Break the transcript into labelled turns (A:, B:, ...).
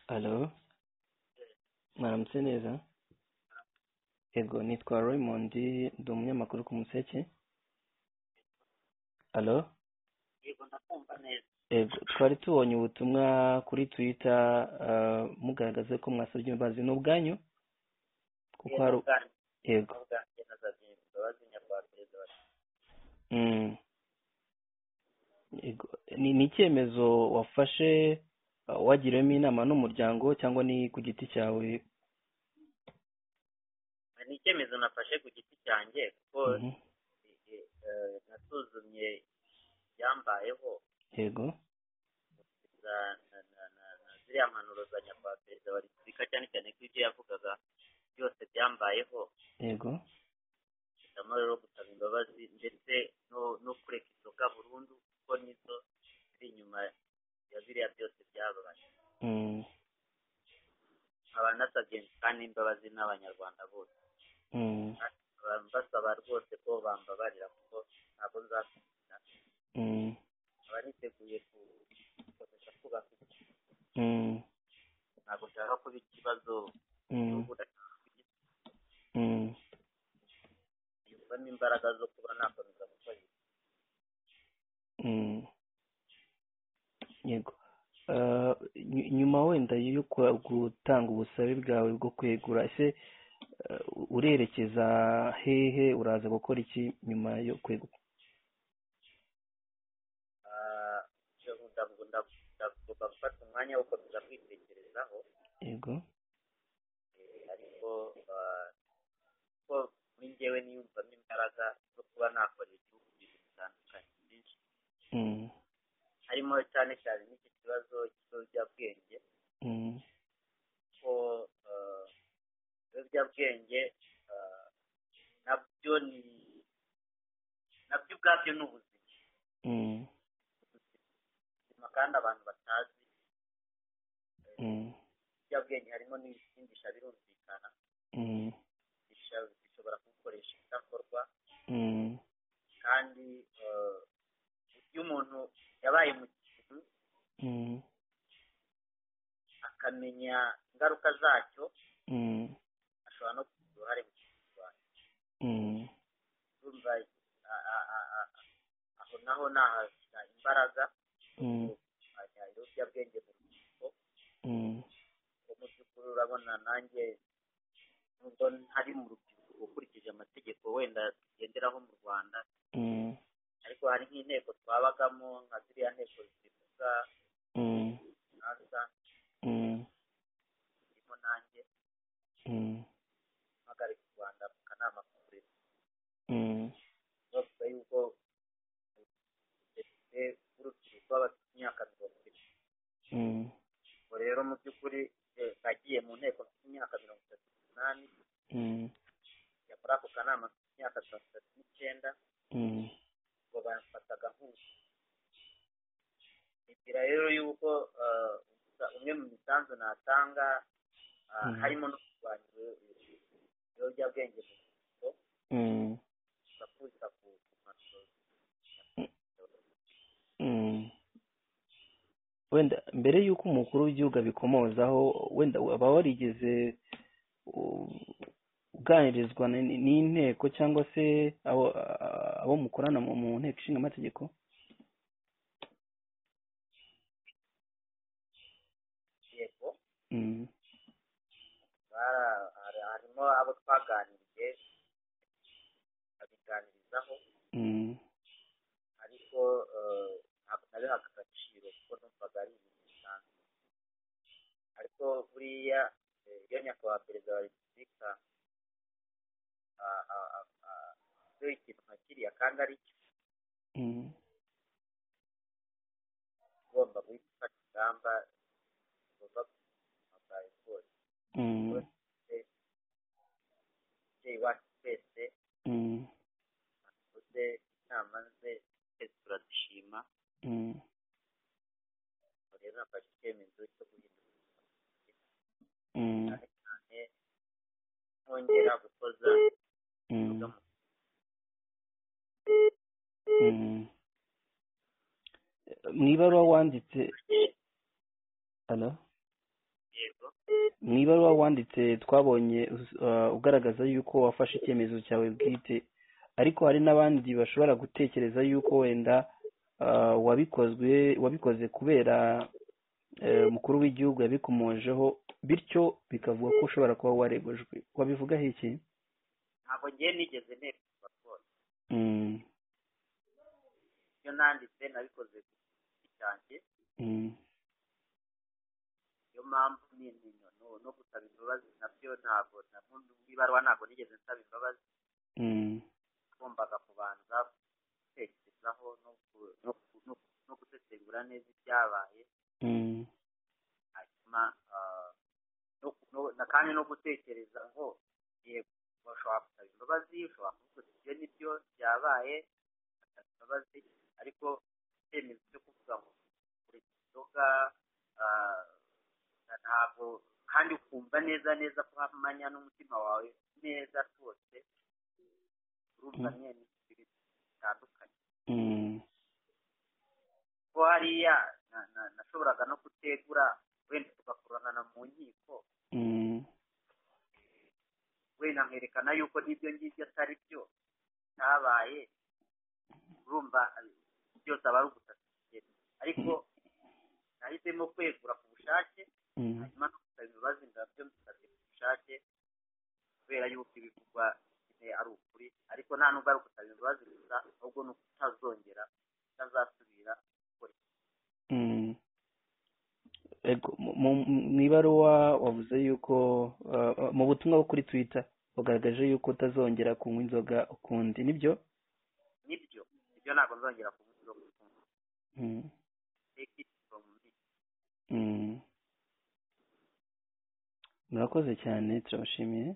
A: Alo mwaramutse neza yego nitwa Raymond ndi umunyamakuru ku Museke alo
B: yego ndakumva neza
A: yego twari tubonye ubutumwa kuri twita mugaragaza ko mwasabye imbabazi ni ubwanyu kuko hari yego
B: ubwanjye nazabye imbabazi nyarwanda perezida wa
A: Mm. Yego. ni ni icyemezo wafashe uh, wagiriwemo inama n'umuryango cyangwa ni ku giti cyawe
B: repubulika ni icyemezo nafashe ku giti cyanjye kuko
A: Mhm.
B: eh, nasuzumye ibyambayeho
A: yego
B: za- na- na- na- na ziriya mpanuro za nyakubahwa perezida wa repubulika cyane cyane ko ibyo yavugaga byose byambayeho
A: yego
B: hitamo rero gusaba imbabazi ndetse no no kureka inzoga burundu kuko nizo ziri inyuma ya biriya byose byabaye
A: Mm.
B: nkaba nasabye kandi imbabazi n'abanyarwanda bose
A: Mm.
B: Nkaba mbasaba rwose ko bambabarira kuko ntabwo nzasubira
A: Mm.
B: nkaba niteguye ku- gukomeza kubaka igihugu.
A: Mm.
B: ntabwo nshaka kuba ikibazo
A: Mm.
B: cy'ubura-
A: Mm.
B: yumvamo imbaraga zo kuba nakomeza gukora ibi.
A: Mm. yego Uh, nyu- nyuma wenda yo kwa- gutanga ubusabe bwawe bwo kwegura ese uh, urerekeza hehe uraza gukora iki nyuma yo kwegura
B: Ah, ibyo ndabwo- ndabwo- ndagomba gufata umwanya wo gukomeza kwitekerezaho
A: yego
B: eh, ariko ah, ko muri njyewe niyumvamo imbaraga zo kuba nakorera igihugu ibintu bitandukanye byinshi
A: Mm.
B: harimo cyane cyane n'iki kibazo cy'ibiyobyabwenge
A: Mm.
B: ko eh, ibiyobyabwenge eh, nabyo ni nabyo ubwabyo ni ubuzima
A: Mm.
B: ubuzima kandi abantu batazi
A: Mm.
B: ibiyobyabwenge harimo n'ibisindisha birumvikana
A: Mm.
B: bisha- bishobora kugukoresha ibidakorwa
A: Mm.
B: kandi eh, iyo umuntu yabaye mu kintu
A: Mm.
B: akamenya ingaruka zacyo
A: Mm.
B: ashobora no kugira uruhare mu kurwanya
A: Mm.
B: urumva a- a- a- a- aho naho nahashyira imbaraga
A: Mm.
B: kurwanya ibiyobyabwenge mu rubyiruko
A: Mm.
B: ko mu by'ukuri urabona nanjye nubwo ntari mu rubyiruko ukurikije amategeko wenda tugenderaho mu rwanda
A: Mm.
B: ariko hari nk'inteko twabagamo nka ziriya nteko zivuga
A: Mm.
B: nasa
A: Mm.
B: ndimo nanjye
A: Mm.
B: mpagarika u rwanda mu kanama k'uburezi
A: Mm.
B: bavuga yuko depite w'urubyiruko w'abafite imyaka mirongo itatu
A: Mm.
B: ubwo rero mu by'ukuri eh, nagiye mu nteko mfite imyaka mirongo itatu n'umunani
A: Mm.
B: njya muri ako kanama mfite imyaka mirongo itatu n'icyenda
A: Mm.
B: ngo bamfataga nk'ubu nibwira rero yuko eh, umwe mu misanzu natanga ah,
A: Mhm.
B: harimo no kurwanya ibiro- ibiyobyabwenge mu rubyiruko
A: Mm.
B: bakubita ku ku mashuri
A: Mm. wenda mbere y'uko umukuru w'igihugu abikomozaho wenda waba warigeze u- uganirizwa n- n'inteko cyangwa se abo a- abo mukorana mu mu nteko ishinga amategeko
B: yego bara- hari- harimo abo twaganiriye abiganirizaho ariko eh, ntabwo nabihaga agaciro kuko numvaga ari ibintu bisanzwe ariko buriya eh, iyo nyakubahwa perezida wa repubulika ah, ah, ah, ah, iyo ikintu nka kiriya kandi ari cyo ugomba guhita ufata ingamba ugomba kuzima bwawe bwose umubyeyi wacu twese akoze inama ze twese turazishima Ubwo rero nafashe icyemezo cyo guhindura cyane cyane nkongera gukoza ibikorwa mu
A: mu ibaruwa wanditse hano mu ibaruwa wanditse twabonye ugaragaza yuko wafashe icyemezo cyawe bwite ariko hari n'abandi bashobora gutekereza yuko wenda wabikozwe wabikoze kubera mukuru w'igihugu yabikomojeho bityo bikavuga ko ushobora kuba waregujwe wabivugaho iki
B: ntabwo ngiye nigeze ntekereza rwose ibyo nanditse nabikoze ku giti cyanjye niyo mpamvu ni intinyano no gusaba imbabazi nabyo ntabwo mu ibaruwa ntabwo nigeze nsaba imbabazi ngombaga kubanza gutekerezaho no gusesengura neza ibyabaye hanyuma kandi no gutekereza ngo yego bashobora gusaba imbabazi ushobora kuvuga ibyo nibyo byabaye bagasaba imbabazi ariko icyemezo cyo kuvuga ngo kureka inzoga ntabwo kandi ukumva neza neza ko hamanya n'umutima wawe neza rwose urumva nyine ibintu bitandukanye ko hariya nashoboraga no gutegura wenda tugakuranana mu nkiko wenda nkerekana yuko n'ibyo ngibyo atari byo bitabaye urumva byose aba ari ugutaka ariko nahisemo kwegura ku bushake hanyuma no gusaba imbabazi ndabyo mbisabye ku bushake kubera yuko ibivugwa ari ukuri ariko nta nubwo ari ugusaba imbabazi gusa ahubwo ni ukutazongera utazasubira
A: mu ibaruwa wavuze yuko mu butumwa bwo kuri twita wagaragaje yuko utazongera kunywa inzoga ukundi nibyo
B: nibyo ibyo ntabwo nzongera kunywa inzoga ukundi
A: murakoze cyane turabashimiye